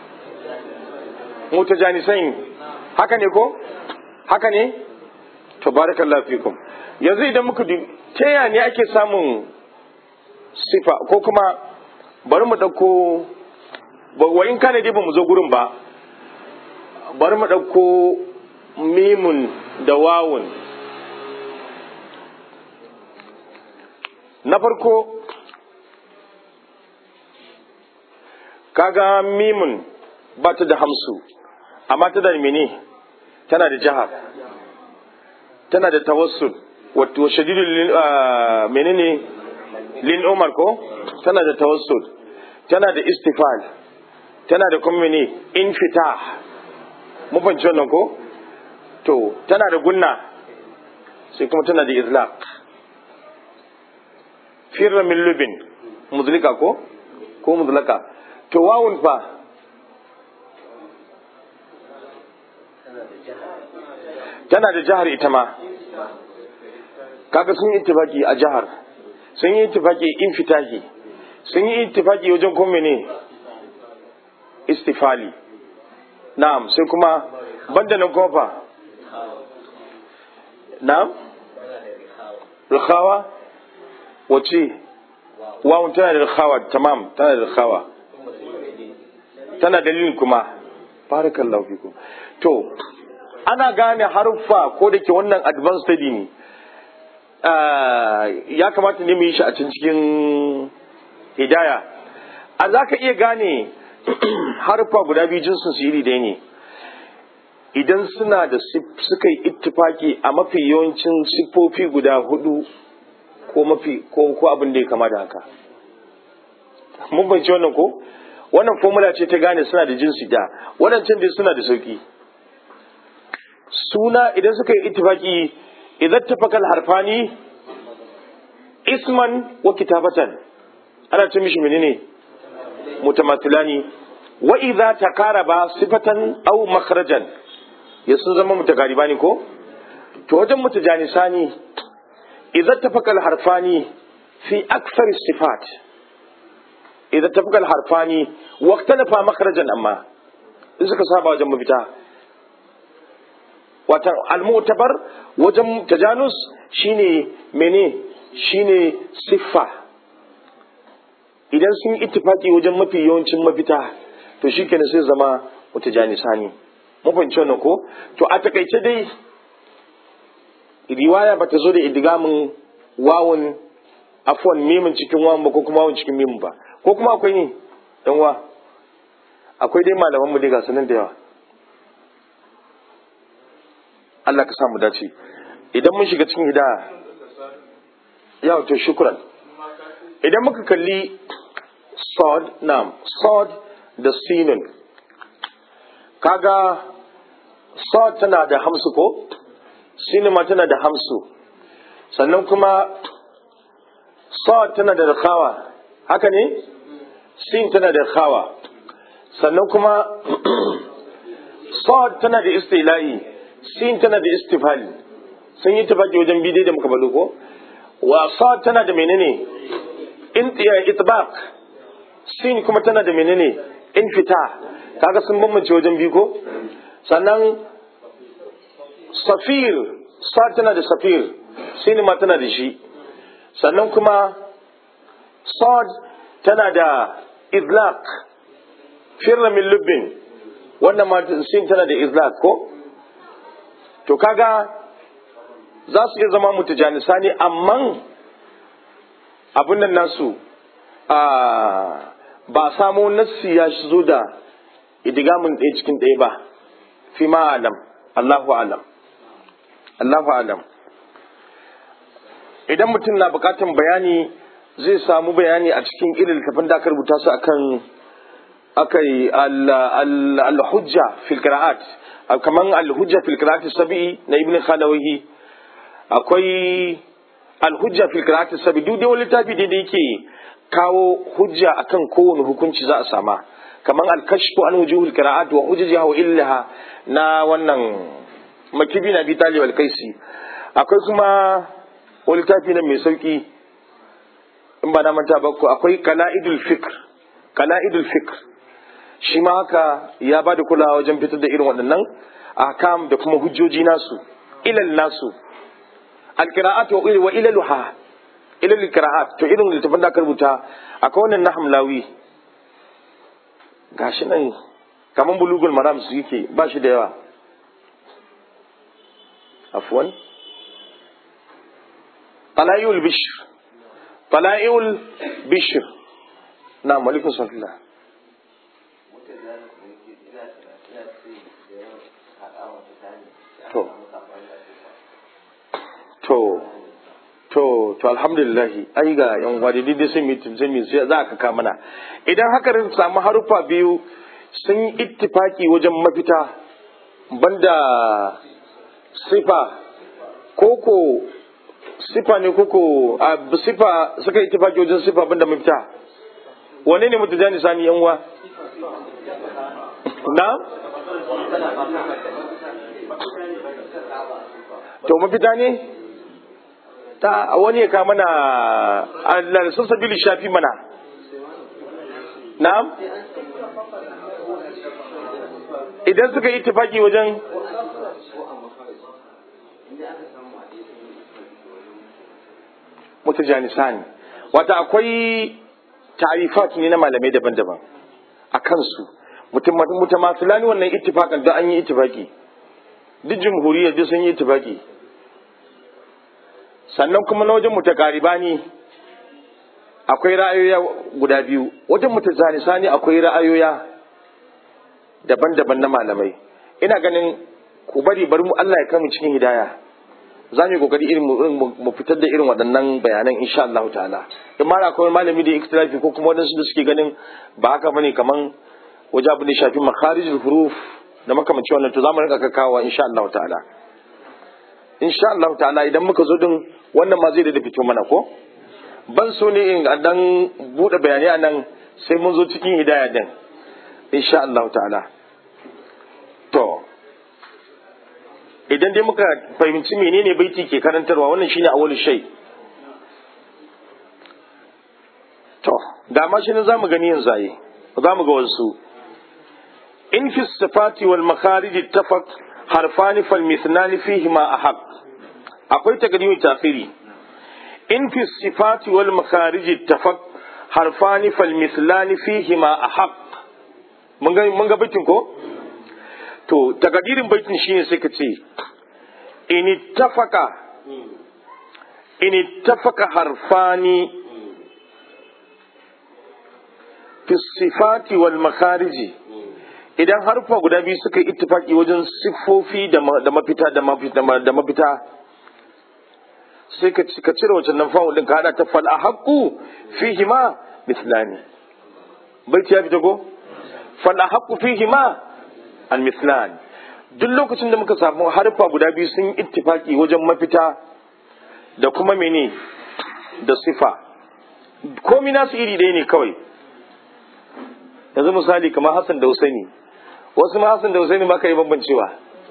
mutajanisain haka ne ko haka ne to barakallahu fikum yanzu idan muka ta yaya ne ake samun sifa ko kuma bari mu ɗauko wa in kana dai ba mu zo gurin ba bari mu ɗauko mimun da wawun na farko kaga mimun ba ta da hamsu amma ta da mene tana da jihar tana da tawassul wato shadidul menene lin umar ko tana da tawassul tana da istifal tana da kuma ne infitah mun fahimci wannan ko to tana da gunna sai kuma tana da izlaq firra min lubin muzlika ko ko muzlaka to wawun fa tana da jihar ita ma kaga sun yi ittifaki a jihar sun yi ittifaki infitahi sun yi ittifaki wajen kuma ne istifali na'am sai kuma banda na kofa na'am rikhawa wace wawun tana da rikhawa tamam tana da rikhawa tana dalilin kuma barakallahu fikum to ana gane haruffa ko da ke wannan advanced study ne ya kamata ne mu yi shi a cikin hidaya a za ka iya gane harfa guda biyu jinsin su iri ɗaya ne idan suna da suka yi ittifaki a mafi yawancin siffofi guda hudu ko mafi ko ko abin da ya kama da haka mun fahimci wannan ko wannan formula ce ta gane suna da jinsi da waɗancan dai suna da sauki suna idan suka yi ittifaki idan tafakal harfani isman wa kitabatan ana ce mishi menene mutamathilani wa idza takaraba sifatan aw makhrajan ya sun zama mutagariba ne ko to wajen mutajanisani idza tafakal harfani fi akthar sifat idza tafakal harfani wa ikhtalafa makhrajan amma in suka saba wajen mafita watan almutabar wajen tajanus shine mene shine siffa idan sun ittifaki wajen mafi yawancin mafita to shi kenan sai zama mutajanisa ne mafanci wannan ko to a takaice dai riwaya bata zo da idgamin wawun afwan mimin cikin wawun ba ko kuma wawun cikin mimin ba ko kuma akwai ne dan wa akwai dai malaman mu dai ga sanan da yawa Allah ka samu dace idan mun shiga cikin hidaya yawa to shukran idan muka kalli sod nam sod da sinun kaga sod tana da hamsu ko sinun ma tana da hamsu sannan kuma sod tana da rikawa haka ne sin tana da khawa sannan kuma sad tana da istila'i sin tana da istifali sun yi tafaki wajen bidai da muka bado ko wa sad tana da menene in itbaq sin kuma tana da menene in fita kaga sun bambance wajen biyu ko sannan safir sad tana da safir sin ma tana da shi sannan kuma sad tana da izlaq firra min lubbin wannan ma sin tana da izlaq ko to kaga za su iya zama mutajanisa ne amma abin nan nasu ba samo nassi ya zo da idigamin ɗaya cikin ɗaya ba fi ma alam Allahu alam Allahu alam idan mutum na bukatan bayani zai samu bayani a cikin irin littafin da aka rubuta su akan akai al-hujja fil qira'at kaman al-hujja fil qira'at sabi na ibn khalawahi akwai al-hujja fil qira'at sabi duk wani littafi da yake kawo hujja akan kowane hukunci za a sama kaman al-kashfu an wujuhul qira'at wa hujjaha wa illaha na wannan makibi na bi talib al-qaisi akwai kuma wani littafi na mai sauki in ba na manta ba ko akwai kala'idul fikr kala'idul fikr shi ma haka ya ba da kulawa wajen fitar da irin waɗannan ahkam da kuma hujjoji nasu ilal nasu alqira'at wa ilaluha ilal qira'at to irin littafin da aka rubuta akwai wannan na hamlawi gashi nan kaman bulugul maram su yake ba shi da yawa afwan talayul bishr tala'ul bishir na malikun sallallahu to to to to alhamdulillah ai ga yan wadi dai sun mi tun mi sai za ka ka mana idan haka rin samu harufa biyu sun yi ittifaki wajen mafita banda sifa koko sifa ne koko a sifa suka yi tafaki wajen sifa banda mafita wane ne mutu jani sani yan uwa na to mafita ne ta wani ya ka mana Allah sun sabili shafi mana na'am idan suka yi tafaki wajen mutajanisan wata akwai tarifat ne na malamai daban-daban a kansu mutamasilani wannan ittifakan da an yi ittifaki duk jumhuriyar duk sun yi ittifaki sannan kuma na wajen mutakaribani akwai ra'ayoya guda biyu wajen mutajanisani akwai ra'ayoya daban-daban na malamai ina ganin ku bari bari mu Allah ya kama cikin hidaya za mu yi kokari irin mu fitar da irin waɗannan bayanan insha Allah ta'ala in ma akwai malami da ikhtilafi ko kuma wadansu da suke ganin ba haka bane kaman waje abu da shafi makharijul huruf da makamanci wannan to za mu rinka kakawa insha Allah ta'ala insha Allah ta'ala idan muka zo din wannan ma zai da fito mana ko ban so ne in dan bude bayanai a nan sai mun zo cikin hidaya din insha Allah ta'ala to idan dai muka fahimci menene baiti ke karantarwa wannan shine awwalu shay to da ma shi ne zamu gani yanzu ayi zamu ga wasu in fi sifati wal makharij ittafaq harfani fal mithnani fihi ma ahaq akwai takadimi tafiri in fi sifati wal makharij ittafaq harfani fal mithlani fihi ma ahaq mun ga mun ga baitin ko to takadirin baitin shine sai ka ce in ittafaka in ittafaka harfani fi sifati wal makhariji idan harfa guda biyu suka yi ittifaki wajen siffofi da mafita da mafita da mafita sai ka ka cire wancan nan fa'ul din ka hada ta fal ahqqu fihi ma mithlani baiti ya fita ko fal ahqqu fihi ma al mithlan duk lokacin da muka samu harfa guda biyu sun yi ittifaki wajen mafita da kuma mene da sifa komi nasu iri ɗaya ne kawai yanzu misali kamar Hassan da Husaini wasu ma Hassan da Husaini ba ka yi bambancewa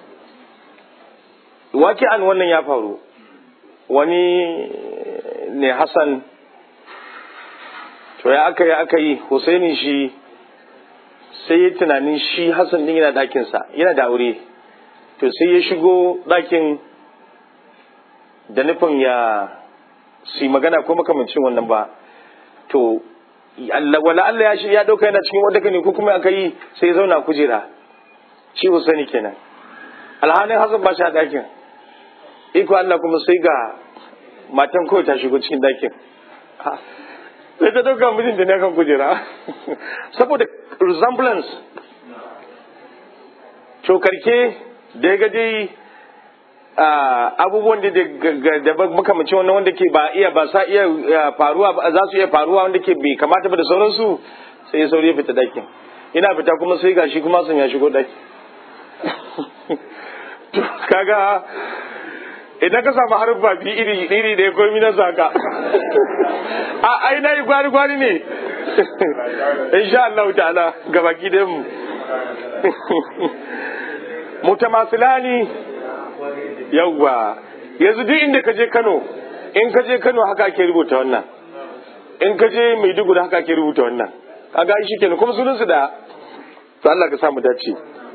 wake an wannan ya faru wani ne Hassan to ya aka yi aka yi Husaini shi sai ya tunanin shi Hassan din yana ɗakinsa yana da aure to sai ya shigo ɗakin da nufin ya su magana ko makamancin wannan ba to wala Allah ya shi ya dauka yana cikin wadda ne ko kuma aka yi sai ya zauna kujera shi Husaini kenan alhanin Hassan ba shi a ɗakin iko Allah kuma sai ga matan kawai ta shigo cikin ɗakin sai ta dauka mijin da ne kan kujera saboda resemblance to karke da ya gaje abubuwan da da makamacin wannan wanda ke ba iya ba sa iya faruwa ba za su iya faruwa wanda ke bai kamata ba da sauransu sai ya sauri ya fita dakin ina fita kuma sai gashi kuma sun ya shigo daki to kaga idan ka samu haruffa biyu iri iri da ya komi na zaka a ai na yi gwari gwari ne insha Allah ta'ala gabaki da mu mutamasilani yawwa yanzu duk inda ka je Kano in ka je Kano haka ake rubuta wannan in ka je Maiduguri haka ake rubuta wannan kaga shi kenan kuma sunan su da to Allah ka sa mu dace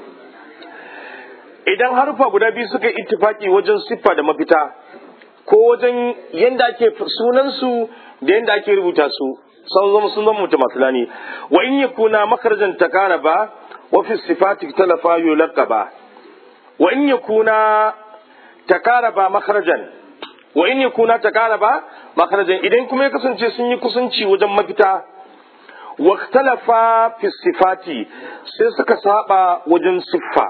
idan harfa guda biyu suka ittifaki wajen siffa da mafita ko wajen yanda ake sunan su da yanda ake rubuta su sun zama sun zama mutamasilani wa in yakuna makarjan takaraba wa fi sifati talafa yulaqaba wa in yakuna takaraba makharajan wa in yakuna takaraba makharajan idan kuma ya kasance sun yi kusanci wajen mafita wa ikhtalafa fi sifati sai suka saba wajen siffa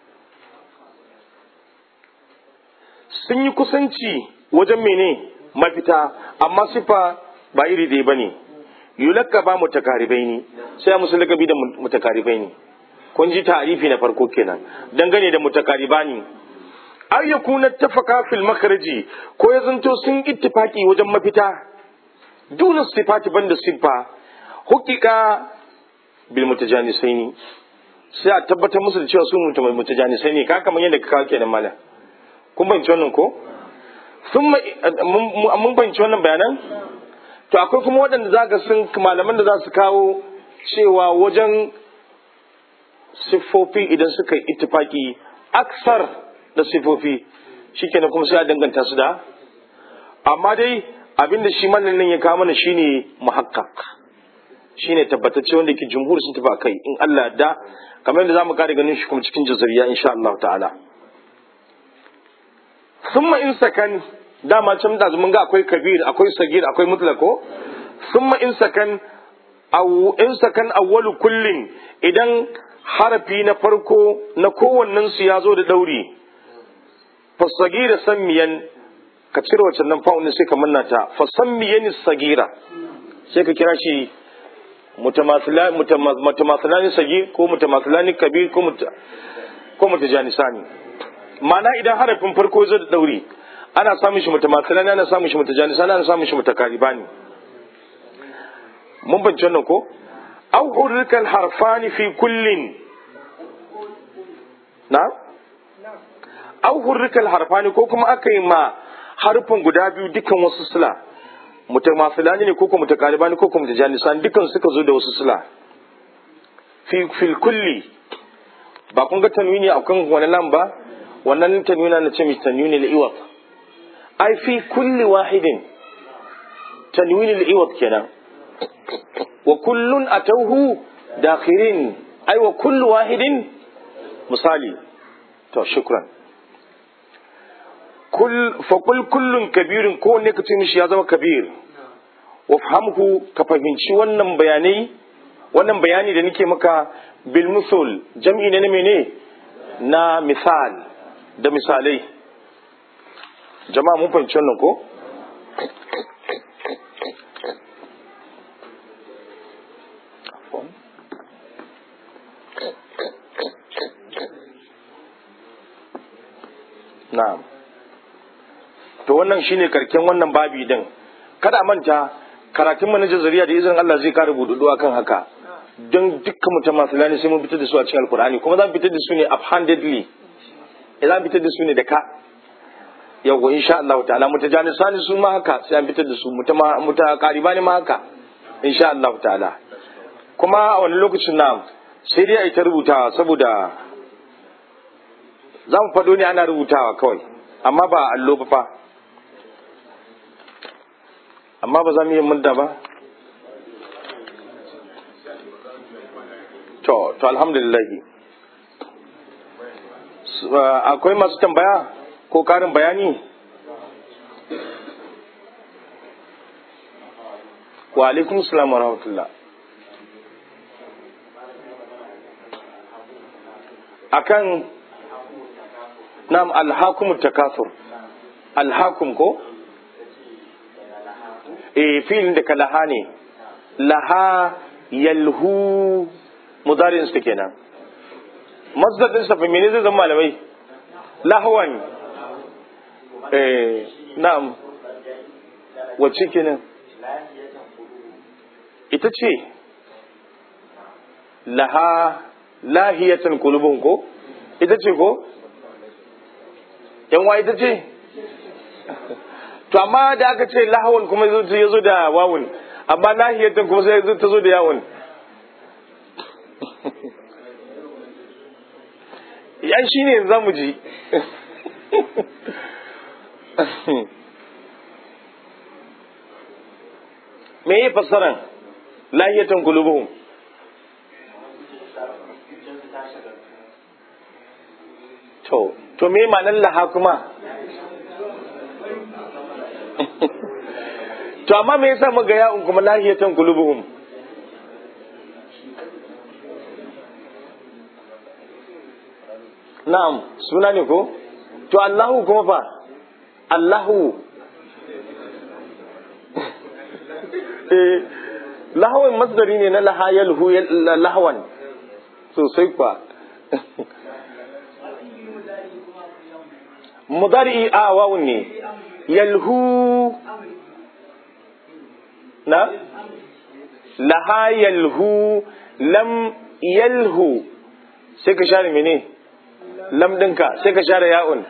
sun yi kusanci wajen mene mafita amma siffa ba iri ɗaya bane yulakaba mutakaribai ne sai musu lakabi da mutakaribai ne kun ji ta'arifi na farko kenan dangane da mutakaribani ay yakuna tafaka fil makhraji ko ya zanto sun ittifaki wajen mafita duna sifati banda sifa hukika bil mutajanisaini sai a tabbatar musu da cewa su mutum mutajanisaini ka kamar yadda ka kawo kenan malam kun banci wannan ko sun mun banci wannan bayanan to akwai kuma waɗanda za ka sun malaman da za su kawo cewa wajen siffofi idan suka yi ittifaki aksar da siffofi shikenan kuma sai a danganta su da amma dai abinda shi nan ya kawo mana shine muhakkak shine tabbatacce wanda ke jumhur sun tafi kai in Allah da kamar yadda zamu kare ganin shi kuma cikin jazariya insha Allah ta'ala summa in sakan dama can da mun ga akwai kabir akwai sagir akwai mutlako summa in sakan aw in sakan awwalu kullin idan harafi na farko na kowannen su ya zo da dauri fasagira sammiyan ka cire wacce nan fa'un sai ka manna ta fasammiyan sagira sai ka kira shi mutamasilani sagir ko mutamasilani kabir ko ko mutajanisani ma'ana idan harafin farko zo da dauri ana samun shi mutamasilani ana samun shi mutajanisani ana samun shi mutakaribani mun bance wannan ko aw hurrika harfani fi kullin na aw hurrika harfani ko kuma aka yi ma harfin guda biyu dukan wasu sila mutamasilani ne ko kuma mutakaribani ko kuma mutajanisani dukan suka zo da wasu sila fi fil kulli ba kun ga tanwini a kan wani lam ba wannan tanwina na ce mai tanwini al-iwad ai fi kulli wahidin tanwini al-iwad kenan wa kullun atawhu dakhirin ai wa kullu wahidin misali to shukran kul fa kul kullun kabirun ko ne ka ce mishi ya zama kabir wa fahamhu ka fahimci wannan bayanai wannan bayani da nake maka bil musul jam'i ne na mene na misal da misalai jama'a mun fahimci wannan ko na'am to wannan shine karken wannan babi din kada manta karatun manajan zariya da izinin Allah zai kare bududu akan haka don dukkan mutum masu lani sai mun fitar da su a cikin alkur'ani kuma za mu fitar da su ne uphandedly za mu fitar da su ne da ka yawwa insha Allah ta'ala mutajani sani su ma haka sai an fitar da su mutama muta qaribani ma haka insha Allah ta'ala kuma a wani lokacin na sai dai a yi ta rubutawa saboda za mu faɗo ne ana rubutawa kawai amma ba allo ba fa amma ba za mu yi mudda ba to to alhamdulillah akwai masu tambaya ko karin bayani wa alaikum salam wa rahmatullah akan nam alhakum takasur alhakum ko eh filin da kalaha ne laha yalhu mudarin su kenan masdar din sa mene zai zama malamai lahwan eh na'am wacce kenan ita ce laha lahiyatan kulubun ko ita ce ko yan wa ita ce to amma da aka ce lahawan kuma ya zo da wawun amma lahiyatan kuma sai ta zo da yawun yan shi ne za mu ji me yi fassaran lahiyatan kulubuhum to to me ma'anar laha kuma to amma me yasa muga ya'un kuma lahiyatan kulubuhum na'am suna ne ko to Allahu kuma fa Allahu eh lahwan masdari ne na lahayal hu lahwan sosai kwa mudari a wawun ne yalhu na laha yalhu lam yalhu sai ka share mene lam ɗinka sai ka share ya'un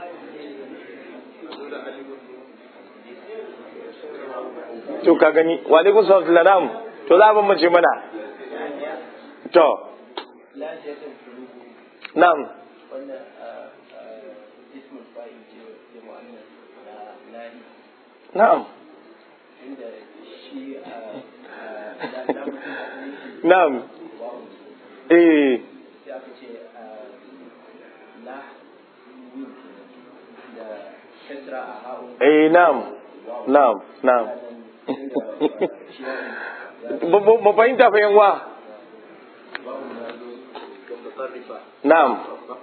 to ka gani wa alaikum salam to za a bambance mana to na'am na'am na'am eh eh na'am na'am na'am ba fahimta fa yan wa na'am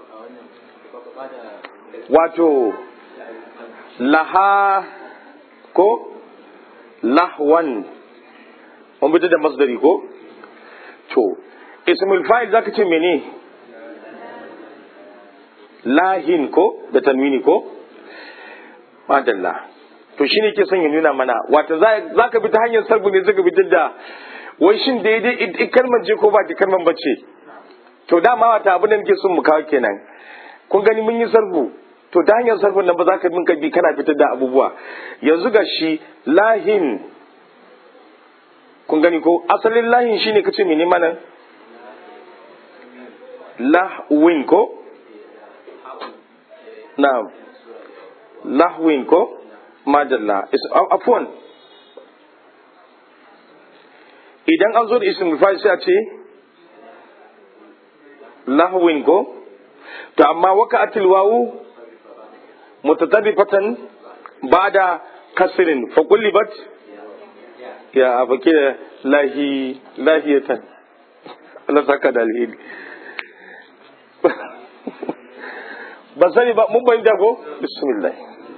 wato laha ko lahwan mun bi da masdari ko to ismul fa'il zaka ce mene lahin ko da tanwini ko madalla to shi ne ke son ya nuna mana wata za ka bi ta hanyar sarbu ne zaka bi da wai shin daidai kalmar je ko ba ta kalmar bace to dama wata abin da nake son mu kawo kenan kun gani mun yi sarbu to ta hanyar sarfin nan ba za ka minka bi kana fitar da abubuwa yanzu ga shi lahin kun gani ko asalin lahin shine kace mene mana lahwin ko na'am lahwin ko madalla afwan idan an zo da ismul fa'il sai a ce lahwin ko to amma waka atil wawu mutatarrifatan ba'da kasrin fa kullibat ya abake lahi lahiyatan Allah saka da alheri ba sani ba mun bayyana ko bismillah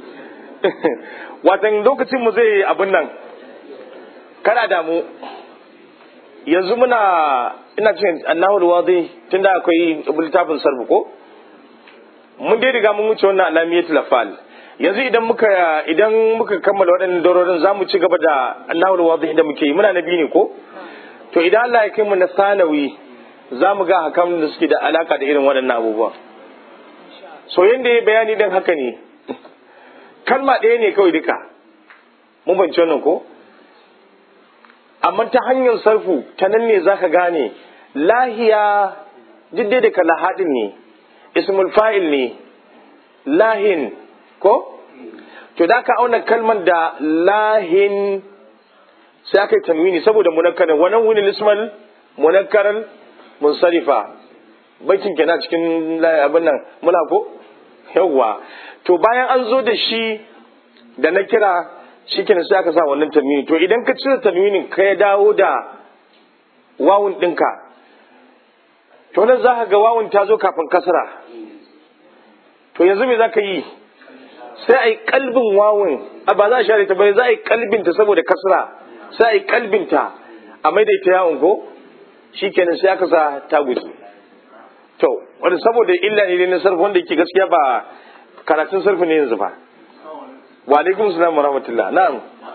watan lokacin mu zai abin nan kana damu yanzu muna ina cin annahul wadi tunda akwai littafin sarfu ko mun dai riga mun wuce wannan alamiyatul afal yanzu idan muka idan muka kammala waɗannan dororin za mu ci gaba da nahul wadih da muke yi muna na biyu ne ko to idan Allah ya kai mu na sanawi za mu ga hakan da suke da alaka da irin waɗannan abubuwa so yanda ya bayani dan haka ne kalma ɗaya ne kawai duka mun bance wannan ko amma ta hanyar sarfu ta nan ne zaka gane lahiya diddai da ka lahadin ne ismul fa'il ne lahin ko to da ka auna kalman da lahin sai aka yi tanwini saboda munakkarin wannan wuni lismal munakkaran munsarifa baitin kenan cikin abin nan muna ko yawwa to bayan an zo da shi da na kira shi kenan sai aka sa wannan tanwini to idan ka cire tanwinin ka ya dawo da wawun ɗinka to nan za ka ga wawun ta zo kafin kasra to yanzu me za ka yi sai a yi kalbin wawun a ba za a share ta ba za a yi kalbinta saboda kasra sai a yi kalbinta a maidaita yawon ko shi kenan sai aka sa ta guji to wanda saboda illa ne na sarfi wanda yake gaskiya ba karatun sarfi ne yanzu ba wa alaikum salam wa rahmatullah na'am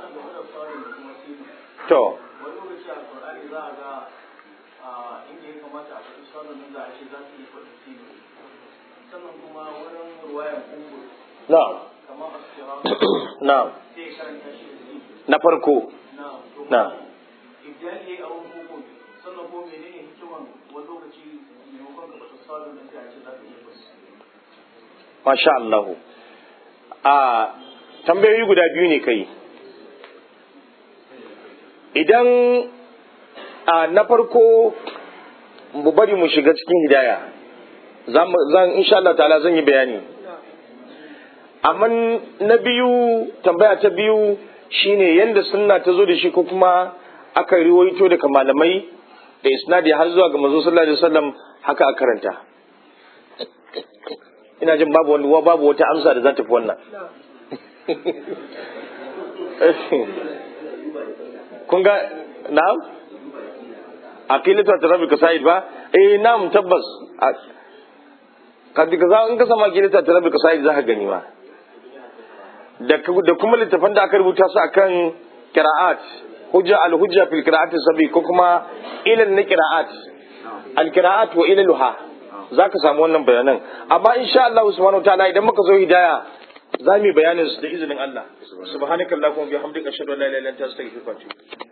to wani lokaci a Qur'ani za a ga a inda ya kamata a faɗi sunan nan za a ce za su yi faɗi sinu sannan kuma wurin ruwayan umur na'am kamar asira na'am sai ya karanta shi da sinu na farko na to na'am idan ya yi abun hukum sannan ko menene hikiman wani lokaci maimakon ka faɗi sunan nan sai a ce za ka yi faɗi masha Allah a tambayoyi guda biyu ne kai idan a na farko mu bari mu shiga cikin hidaya zan insha Allah ta'ala zan yi bayani amma na biyu tambaya ta biyu shine yanda sunna ta zo da shi ko kuma aka riwaito daga malamai da isnadi har zuwa ga manzo sallallahu alaihi wasallam haka a karanta ina jin babu wani babu wata amsa da za ta fi wannan kun ga na'am aqilatu tarabi kasaid ba eh na'am tabbas kadi kaza in ka sama aqilatu tarabi kasaid za ka gani ma da da kuma littafan da aka rubuta su akan qira'at hujja al hujja fil qira'at sabi ko kuma ilal na qira'at al qira'at wa ilaluha za ka samu wannan bayanan amma insha Allah subhanahu ta'ala idan muka zo hidaya za mu yi bayanin su da izinin Allah subhanakallahumma wa bihamdika ashhadu an la ilaha illa anta astaghfiruka wa atubu